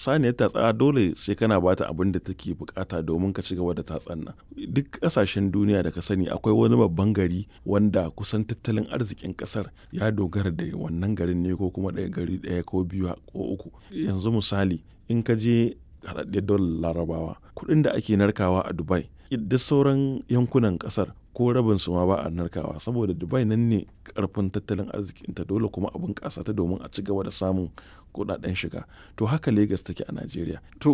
saniyar tatsa dole sai kana bata abin da take bukata domin ka ci gaba da tatsan nan duk kasashen duniya da ka sani akwai wani babban gari wanda kusan tattalin arzikin kasar ya dogara da wannan garin ne ko kuma ɗaya gari ɗaya ko biyu ko uku yanzu misali in ka je haɗaɗɗiyar daular larabawa kuɗin da ake narkawa a dubai da sauran yankunan kasar ko rabin su ma ba a narkawa saboda dubai nan ne karfin tattalin arzikinta dole kuma abin kasa ta domin a ci gaba da samun kudaden shiga to haka lagos take a najeriya to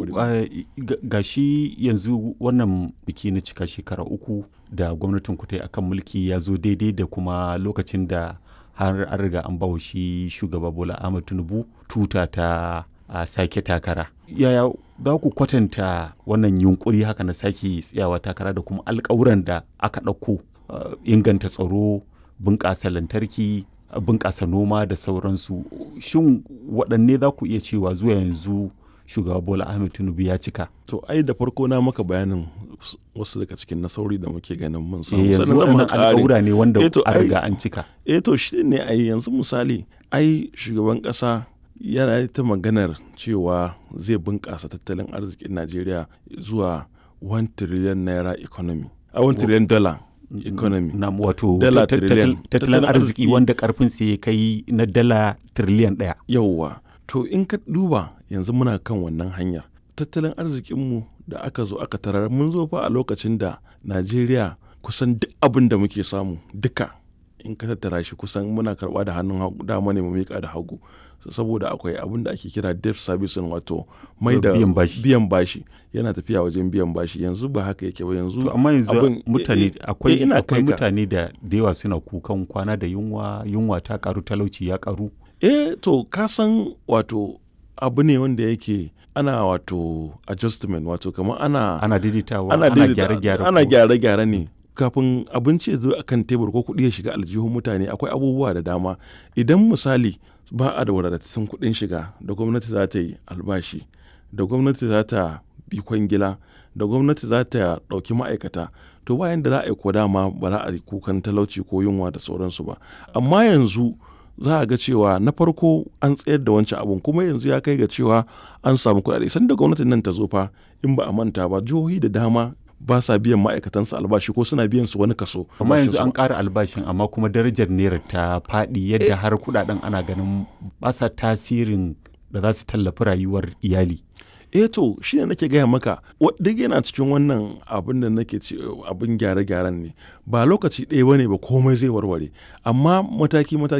ga shi yanzu wannan biki na cika shekara uku da gwamnatin ku ta akan mulki ya zo daidai da kuma lokacin da har an riga an bawa shi shugaba bola ahmad tinubu tuta ta a sake takara yaya za ku kwatanta wannan yunkuri haka na sake tsayawa takara da kuma alkawuran da aka ɗauko inganta tsaro bunƙasa lantarki bunƙasa noma da sauransu shin waɗanne za ku iya cewa zuwa yanzu shugaba bola ahmed tinubu ya cika to ai da farko na maka bayanin wasu daga cikin nasarori da muke ganin mun samu yanzu waɗannan alƙawura ne wanda a riga an cika eh to shi ne ai yanzu misali ai shugaban ƙasa yana ta maganar cewa zai bunƙasa tattalin arzikin najeriya zuwa 1 trillion naira economy a 1 trillion dollar economy na wato tattalin arziki wanda karfin sai kai na dala trillion ɗaya yauwa to in ka duba yanzu muna kan wannan hanyar tattalin arzikinmu da aka zo aka tarar mun zo fa a lokacin da najeriya kusan duk abin da muke samu duka in ka tattara shi kusan muna karba da hannun dama ne mu miƙa da hagu saboda akwai abin da ake kira debt servicing wato mai da biyan bashi yana tafiya wajen biyan bashi yanzu ba haka yake ba yanzu to amma yanzu mutane akwai akwai mutane da da yawa suna kukan kwana da yunwa yunwa ta karu talauci ya karu eh to ka san wato abu ne wanda yake ana wato adjustment wato kamar ana ana daidaitawa ana gyare-gyare ana gyare-gyare ne kafin abinci ya zo a kan tebur ko kuɗi ya shiga aljihun mutane akwai abubuwa da dama idan misali ba a da wadatattun kuɗin shiga da gwamnati za ta yi albashi da gwamnati za ta bi kwangila da gwamnati za ta ɗauki ma'aikata to bayan da za a yi ko dama ba za a yi kukan talauci ko yunwa da sauransu ba amma yanzu za a ga cewa na farko an tsayar da wancan abun kuma yanzu ya kai ga cewa an samu kuɗaɗe sanda gwamnatin nan ta zo fa in ba a manta ba jihohi da dama ba sa biyan ma'aikatansu albashi ko suna biyan su wani kaso. amma yanzu an ƙara albashin amma kuma darajar naira ta faɗi yadda har kuɗaɗen ana ganin ba sa tasirin da za su tallafi rayuwar iyali. eh to shi ne nake gaya maka duk yana cikin wannan abin da nake ce abin gyare-gyaren ne ba lokaci ɗaya bane ba komai zai warware amma mataki mataki